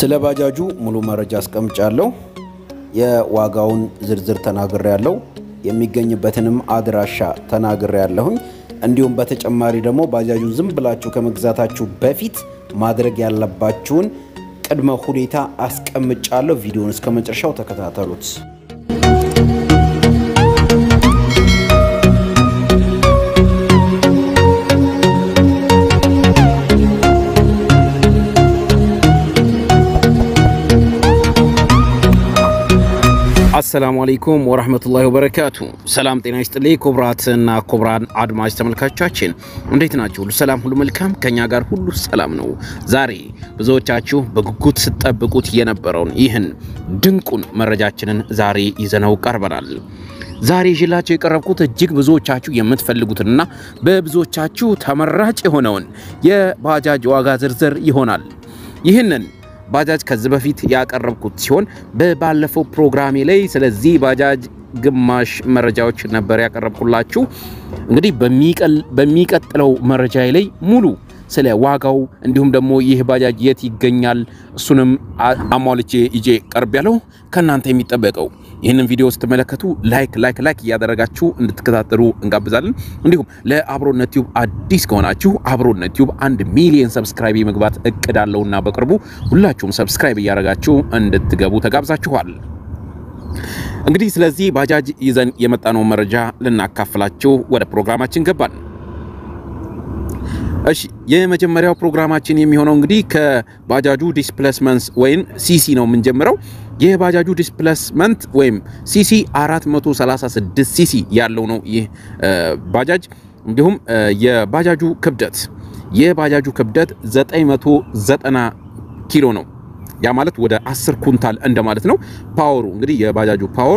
ስለ ባጃጁ ሙሉ መረጃ አስቀምጫለሁ። የዋጋውን ዝርዝር ተናግሬ ያለው የሚገኝበትንም አድራሻ ተናግሬ ያለሁኝ። እንዲሁም በተጨማሪ ደግሞ ባጃጁን ዝም ብላችሁ ከመግዛታችሁ በፊት ማድረግ ያለባችሁን ቅድመ ሁኔታ አስቀምጫለሁ። ቪዲዮውን እስከ መጨረሻው ተከታተሉት። አሰላሙ አለይኩም ወራህመቱላሂ ወበረካቱ። ሰላም ጤና ይስጥልኝ ክቡራትና ክቡራን አድማጭ ተመልካቾቻችን እንዴት ናችሁ? ሁሉ ሰላም፣ ሁሉ መልካም፣ ከኛ ጋር ሁሉ ሰላም ነው። ዛሬ ብዙዎቻችሁ በጉጉት ስትጠብቁት የነበረውን ይህን ድንቁን መረጃችንን ዛሬ ይዘነው ቀርበናል። ዛሬ ይዤላችሁ የቀረብኩት እጅግ ብዙዎቻችሁ የምትፈልጉትንና በብዙዎቻችሁ ተመራጭ የሆነውን የባጃጅ ዋጋ ዝርዝር ይሆናል። ይህንን ባጃጅ ከዚህ በፊት ያቀረብኩት ሲሆን በባለፈው ፕሮግራሜ ላይ ስለዚህ ባጃጅ ግማሽ መረጃዎች ነበር ያቀረብኩላችሁ። እንግዲህ በሚቀጥለው መረጃ ላይ ሙሉ ስለ ዋጋው እንዲሁም ደግሞ ይህ ባጃጅ የት ይገኛል እሱንም አሟልቼ ይዤ ቀርብ ያለው ከእናንተ የሚጠበቀው ይህንን ቪዲዮ ስትመለከቱ ላይክ ላይክ ላይክ እያደረጋችሁ እንድትከታተሉ እንጋብዛለን። እንዲሁም ለአብሮነት ቲዩብ አዲስ ከሆናችሁ አብሮነት ቲዩብ አንድ ሚሊዮን ሰብስክራይብ የመግባት እቅድ አለውና በቅርቡ ሁላችሁም ሰብስክራይብ እያደረጋችሁ እንድትገቡ ተጋብዛችኋል። እንግዲህ ስለዚህ ባጃጅ ይዘን የመጣነው መረጃ ልናካፍላችሁ ወደ ፕሮግራማችን ገባን። እሺ የመጀመሪያው ፕሮግራማችን የሚሆነው እንግዲህ ከባጃጁ ዲስፕሌስመንት ወይም ሲሲ ነው የምንጀምረው። የባጃጁ ዲስፕሌስመንት ወይም ሲሲ 436 ሲሲ ያለው ነው ይህ ባጃጅ። እንዲሁም የባጃጁ ክብደት የባጃጁ ክብደት 990 ኪሎ ነው። ያ ማለት ወደ 10 ኩንታል እንደማለት ነው። ፓወሩ እንግዲህ የባጃጁ ፓወር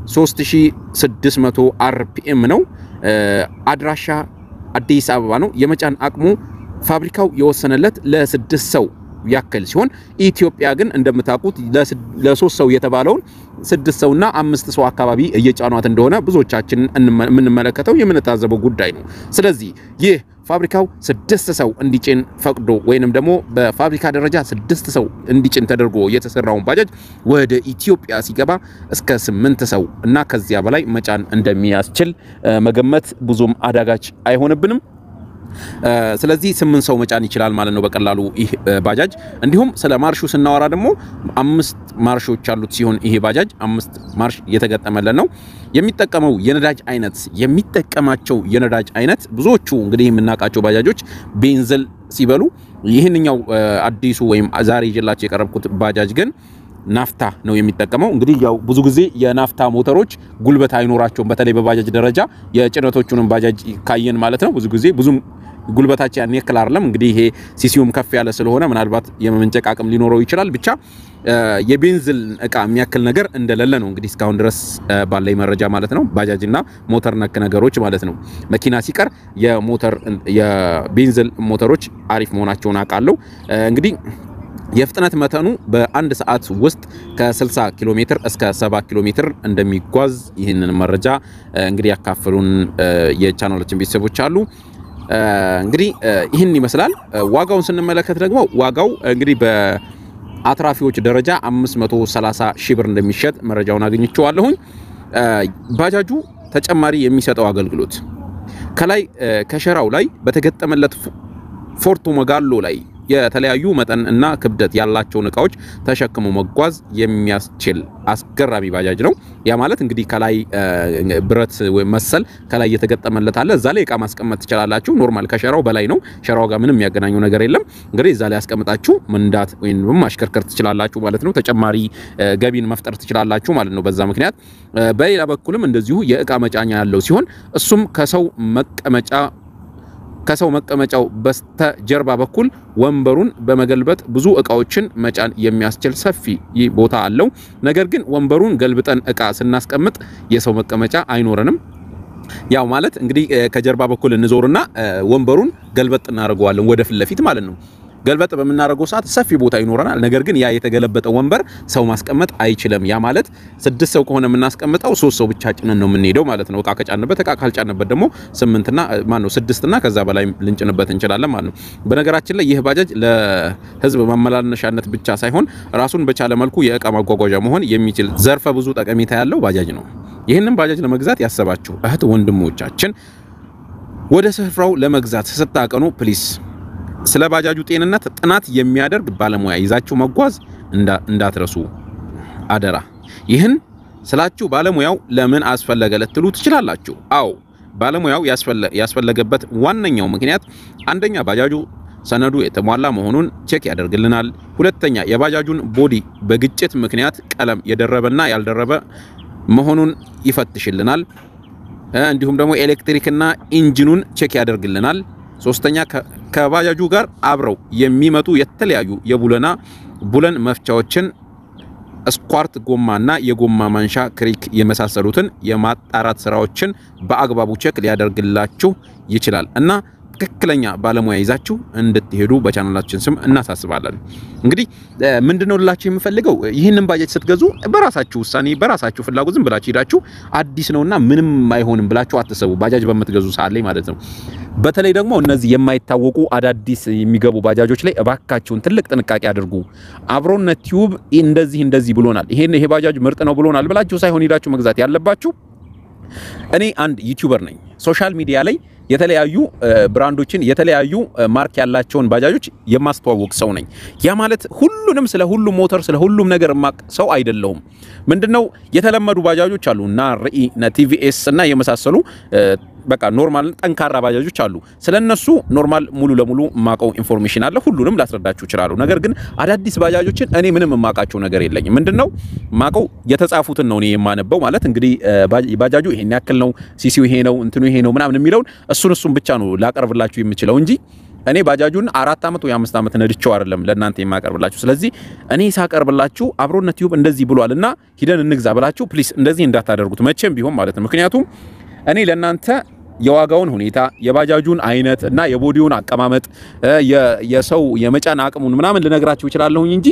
3600 አርፒኤም ነው። አድራሻ አዲስ አበባ ነው። የመጫን አቅሙ ፋብሪካው የወሰነለት ለስድስት ሰው ያክል ሲሆን ኢትዮጵያ ግን እንደምታውቁት ለሶስት ሰው የተባለውን ስድስት ሰውና አምስት ሰው አካባቢ እየጫኗት እንደሆነ ብዙዎቻችን የምንመለከተው የምንታዘበው ጉዳይ ነው። ስለዚህ ይህ ፋብሪካው ስድስት ሰው እንዲጭን ፈቅዶ ወይንም ደግሞ በፋብሪካ ደረጃ ስድስት ሰው እንዲጭን ተደርጎ የተሰራውን ባጃጅ ወደ ኢትዮጵያ ሲገባ እስከ ስምንት ሰው እና ከዚያ በላይ መጫን እንደሚያስችል መገመት ብዙም አዳጋች አይሆንብንም። ስለዚህ ስምንት ሰው መጫን ይችላል ማለት ነው በቀላሉ ይህ ባጃጅ። እንዲሁም ስለ ማርሹ ስናወራ ደግሞ አምስት ማርሾች ያሉት ሲሆን ይሄ ባጃጅ አምስት ማርሽ የተገጠመለት ነው። የሚጠቀመው የነዳጅ አይነት የሚጠቀማቸው የነዳጅ አይነት ብዙዎቹ እንግዲህ የምናውቃቸው ባጃጆች ቤንዝል ሲበሉ፣ ይህንኛው አዲሱ ወይም ዛሬ ይዤላቸው የቀረብኩት ባጃጅ ግን ናፍታ ነው የሚጠቀመው። እንግዲህ ያው ብዙ ጊዜ የናፍታ ሞተሮች ጉልበት አይኖራቸውም። በተለይ በባጃጅ ደረጃ የጭነቶቹንም ባጃጅ ካየን ማለት ነው ብዙ ጊዜ ብዙም ጉልበታቸው ያን ያክል አይደለም። እንግዲህ ይሄ ሲሲዩም ከፍ ያለ ስለሆነ ምናልባት የመመንጨቅ አቅም ሊኖረው ይችላል። ብቻ የቤንዝል እቃ የሚያክል ነገር እንደሌለ ነው እንግዲህ እስካሁን ድረስ ባለኝ መረጃ ማለት ነው። ባጃጅና ሞተር ነክ ነገሮች ማለት ነው። መኪና ሲቀር የሞተር የቤንዝል ሞተሮች አሪፍ መሆናቸውን አውቃለሁ እንግዲህ የፍጥነት መጠኑ በአንድ ሰዓት ውስጥ ከ60 ኪሎ ሜትር እስከ 70 ኪሎ ሜትር እንደሚጓዝ ይህንን መረጃ እንግዲህ ያካፈሉን የቻናሎችን ቤተሰቦች አሉ። እንግዲህ ይህን ይመስላል። ዋጋውን ስንመለከት ደግሞ ዋጋው እንግዲህ በአትራፊዎች ደረጃ 530 ሺህ ብር እንደሚሸጥ መረጃውን አግኝቼዋለሁኝ። ባጃጁ ተጨማሪ የሚሰጠው አገልግሎት ከላይ ከሸራው ላይ በተገጠመለት ፎርቶ መጋሎ ላይ የተለያዩ መጠን እና ክብደት ያላቸውን እቃዎች ተሸክሞ መጓዝ የሚያስችል አስገራሚ ባጃጅ ነው። ያ ማለት እንግዲህ ከላይ ብረት መሰል ከላይ እየተገጠመለት አለ። እዛ ላይ እቃ ማስቀመጥ ትችላላችሁ። ኖርማል ከሸራው በላይ ነው። ሸራው ጋር ምንም የሚያገናኘው ነገር የለም። እንግዲህ እዛ ላይ ያስቀምጣችሁ መንዳት ወይም ማሽከርከር ትችላላችሁ ማለት ነው። ተጨማሪ ገቢን መፍጠር ትችላላችሁ ማለት ነው በዛ ምክንያት። በሌላ በኩልም እንደዚሁ የእቃ መጫኛ ያለው ሲሆን እሱም ከሰው መቀመጫ ከሰው መቀመጫው በስተጀርባ በኩል ወንበሩን በመገልበጥ ብዙ እቃዎችን መጫን የሚያስችል ሰፊ ቦታ አለው። ነገር ግን ወንበሩን ገልብጠን እቃ ስናስቀምጥ የሰው መቀመጫ አይኖረንም። ያው ማለት እንግዲህ ከጀርባ በኩል እንዞርና ወንበሩን ገልበጥ እናደርገዋለን ወደ ፊት ለፊት ማለት ነው። ገልበጥ በምናደርገው ሰዓት ሰፊ ቦታ ይኖረናል። ነገር ግን ያ የተገለበጠ ወንበር ሰው ማስቀመጥ አይችልም። ያ ማለት ስድስት ሰው ከሆነ የምናስቀምጠው ሶስት ሰው ብቻ ጭነን ነው የምንሄደው ማለት ነው። እቃ ከጫንበት እቃ ካልጫንበት ደግሞ ስምንትና ማነው ስድስትና ከዛ በላይ ልንጭንበት እንችላለን ማለት ነው። በነገራችን ላይ ይህ ባጃጅ ለህዝብ ማመላለሻነት ብቻ ሳይሆን ራሱን በቻለ መልኩ የእቃ ማጓጓዣ መሆን የሚችል ዘርፈ ብዙ ጠቀሜታ ያለው ባጃጅ ነው። ይህንን ባጃጅ ለመግዛት ያሰባችሁ እህት ወንድሞቻችን ወደ ስፍራው ለመግዛት ስታቀኑ ፕሊስ ስለ ባጃጁ ጤንነት ጥናት የሚያደርግ ባለሙያ ይዛችሁ መጓዝ እንዳትረሱ አደራ። ይህን ስላችሁ ባለሙያው ለምን አስፈለገ ልትሉ ትችላላችሁ። አዎ ባለሙያው ያስፈለገበት ዋነኛው ምክንያት አንደኛ ባጃጁ ሰነዱ የተሟላ መሆኑን ቼክ ያደርግልናል። ሁለተኛ የባጃጁን ቦዲ በግጭት ምክንያት ቀለም የደረበና ያልደረበ መሆኑን ይፈትሽልናል። እንዲሁም ደግሞ ኤሌክትሪክና ኢንጂኑን ቼክ ያደርግልናል። ሶስተኛ ከባጃጁ ጋር አብረው የሚመጡ የተለያዩ የቡለና ቡለን መፍቻዎችን ስኳርት ጎማና የጎማ ማንሻ ክሪክ የመሳሰሉትን የማጣራት ስራዎችን በአግባቡ ቼክ ሊያደርግላችሁ ይችላል እና ትክክለኛ ባለሙያ ይዛችሁ እንድትሄዱ በቻናላችን ስም እናሳስባለን። እንግዲህ ምንድነው ልላችሁ የምፈልገው ይህንን ባጃጅ ስትገዙ በራሳችሁ ውሳኔ በራሳችሁ ፍላጎት ዝም ብላችሁ ሄዳችሁ አዲስ ነውና ምንም አይሆንም ብላችሁ አትሰቡ። ባጃጅ በምትገዙ ሰዓት ላይ ማለት ነው። በተለይ ደግሞ እነዚህ የማይታወቁ አዳዲስ የሚገቡ ባጃጆች ላይ እባካችሁን ትልቅ ጥንቃቄ አድርጉ። አብሮነት ቲዩብ እንደዚህ እንደዚህ ብሎናል፣ ይሄን ይሄ ባጃጅ ምርጥ ነው ብሎናል ብላችሁ ሳይሆን ሄዳችሁ መግዛት ያለባችሁ። እኔ አንድ ዩቲዩበር ነኝ። ሶሻል ሚዲያ ላይ የተለያዩ ብራንዶችን የተለያዩ ማርክ ያላቸውን ባጃጆች የማስተዋወቅ ሰው ነኝ። ያ ማለት ሁሉንም ስለ ሁሉም ሞተር ስለ ሁሉም ነገር ማቅ ሰው አይደለሁም። ምንድነው የተለመዱ ባጃጆች አሉ እና ርኢ እና ቲቪኤስ እና የመሳሰሉ በቃ ኖርማል ጠንካራ ባጃጆች አሉ። ስለነሱ ኖርማል ሙሉ ለሙሉ የማቀው ኢንፎርሜሽን አለ። ሁሉንም ላስረዳችሁ እችላለሁ። ነገር ግን አዳዲስ ባጃጆችን እኔ ምንም የማውቃቸው ነገር የለኝም። ምንድነው ማቀው የተጻፉትን ነው እኔ የማነበው። ማለት እንግዲህ ባጃጁ ይሄን ያክል ነው፣ ሲሲው ይሄ ነው፣ እንትኑ ይሄ ነው ምናምን የሚለውን እሱን እሱን ብቻ ነው ላቀርብላችሁ የምችለው እንጂ እኔ ባጃጁን አራት ዓመት ወይ አምስት ዓመት ነድቼው አይደለም ለእናንተ የማቀርብላችሁ። ስለዚህ እኔ ሳቀርብላችሁ አብሮነት ቲዩብ እንደዚህ ብሏል እና ሂደን እንግዛ ብላችሁ ፕሊስ እንደዚህ እንዳታደርጉት መቼም ቢሆን ማለት ነው። ምክንያቱም እኔ ለእናንተ የዋጋውን ሁኔታ የባጃጁን አይነት እና የቦዲውን አቀማመጥ የሰው የመጫን አቅሙን ምናምን ልነግራችሁ እችላለሁኝ እንጂ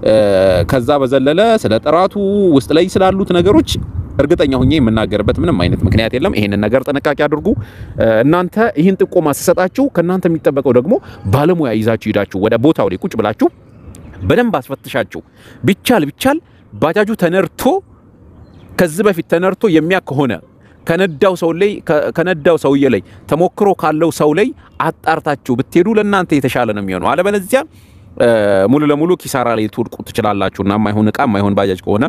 ከዛ በዘለለ ስለ ጥራቱ ውስጥ ላይ ስላሉት ነገሮች እርግጠኛ ሆኜ የምናገርበት ምንም አይነት ምክንያት የለም። ይሄንን ነገር ጥንቃቄ አድርጉ። እናንተ ይህን ጥቆማ ስሰጣችሁ ከእናንተ የሚጠበቀው ደግሞ ባለሙያ ይዛችሁ ሄዳችሁ ወደ ቦታው ላይ ቁጭ ብላችሁ በደንብ አስፈትሻችሁ ቢቻል ቢቻል ባጃጁ ተነርቶ ከዚህ በፊት ተነርቶ የሚያክ ከሆነ ከነዳው ሰው ላይ ከነዳው ሰውዬ ላይ ተሞክሮ ካለው ሰው ላይ አጣርታችሁ ብትሄዱ ለእናንተ የተሻለ ነው የሚሆነው። አለበለዚያ ሙሉ ለሙሉ ኪሳራ ላይ ትወድቁ ትችላላችሁና የማይሆን እቃ የማይሆን ባጃጅ ከሆነ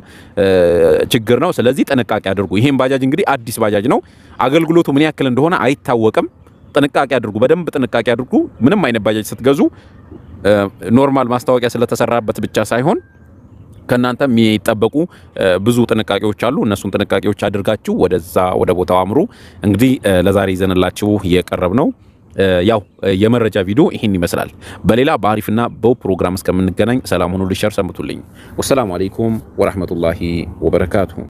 ችግር ነው። ስለዚህ ጥንቃቄ አድርጉ። ይሄን ባጃጅ እንግዲህ አዲስ ባጃጅ ነው። አገልግሎቱ ምን ያክል እንደሆነ አይታወቅም። ጥንቃቄ አድርጉ፣ በደንብ ጥንቃቄ አድርጉ። ምንም አይነት ባጃጅ ስትገዙ ኖርማል ማስታወቂያ ስለተሰራበት ብቻ ሳይሆን ከእናንተ የሚጠበቁ ብዙ ጥንቃቄዎች አሉ። እነሱን ጥንቃቄዎች አድርጋችሁ ወደዛ ወደ ቦታው አምሩ። እንግዲህ ለዛሬ ይዘንላችሁ የቀረብ ነው ያው የመረጃ ቪዲዮ ይህን ይመስላል። በሌላ በአሪፍና በው ፕሮግራም እስከምንገናኝ ሰላም ሁኑ። ልሸር ሰምቱልኝ። ወሰላሙ አሌይኩም ወራህመቱላሂ ወበረካቱሁ